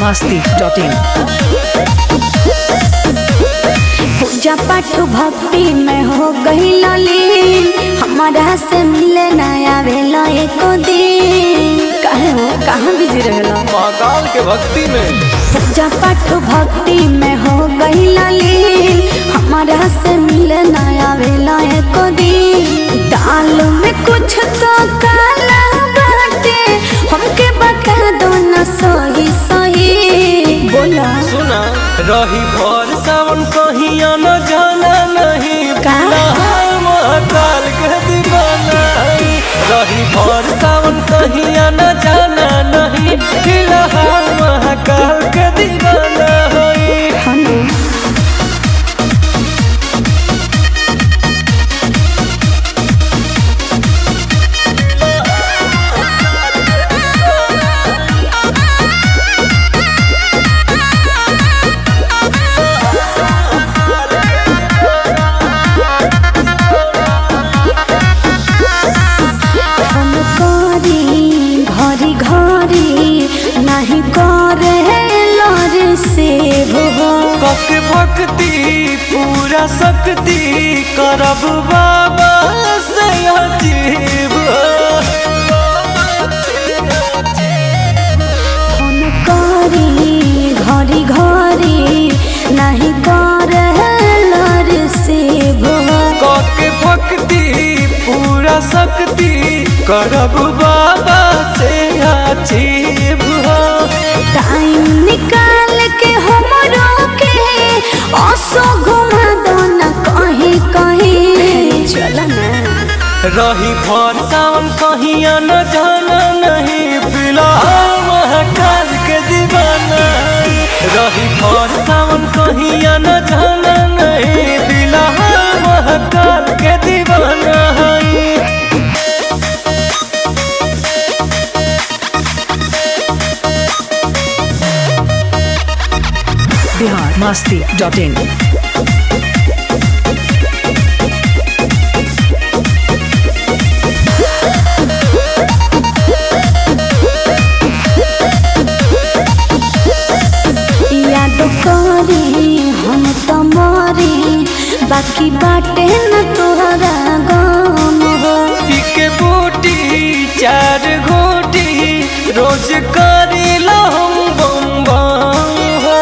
masti.in पूजा पाठ भक्ति में हो गई लीन हमारा से मिले नया भेला एको दिन कहे हो कहाँ बिजी रहेला महाकाल के भक्ति में पूजा पाठ भक्ति में हो गई लीन हमारा से मिले नया भेला एको दिन दाल में कुछ तो काला बाटे हमके बता दो ना सही सही बोला सुना रही भर सावन कहीं आना जाना नहीं का? फिलहाल महाकाल के दीवाना है। रही भर सावन कहीं आना जाना नहीं फिलहाल महाकाल के दीवाना है हनु हम करी घरी घरी नहीं करे लर से भो कक भक्ति पूरा शक्ति करब बाबा से अजीब हम करी घरी घरी नहीं करे लर से भो कक भक्ति पूरा शक्ति करब बाबा से अजीब टाइम निकाल के हमरो के असो घुमा दो ना कहीं कहीं चल ना रही भर सावन कहीं आना जाना नहीं फिलहाल महाकाल के दीवाना रही भर सावन कहीं आना जाना नहीं फिलहाल महाकाल के दीवाना है Bihar masti.in याद करी हम तो मरी बाकी बाटे न तोहरा गम हो के बूटी चार घोटी रोज करी लो हम बम बम हो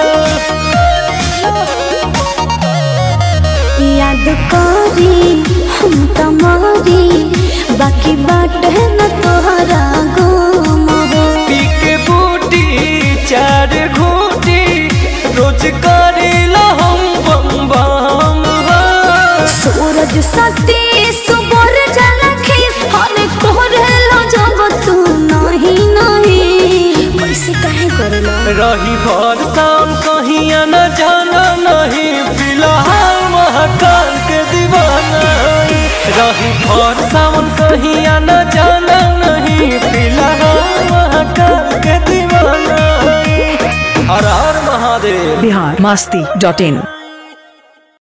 याद करी हम तो मरी बाकी बाटे न तोहरा गम हो पी के बूटी चार घोटी रोज करी लो हम बम बम हो सूरज सती सुबर जलखी हर कोरेलो जब तू नहीं नहीं कैसे काहे करेलो रही भर शाम कहीं आना जाना नहीं फिलहाल महाकाल के दीवाना है। रही भर सावन कहीं आना जाना नहीं फिलहाल महाकाल के दीवाना है। हर हर महादेव Bihar masti.in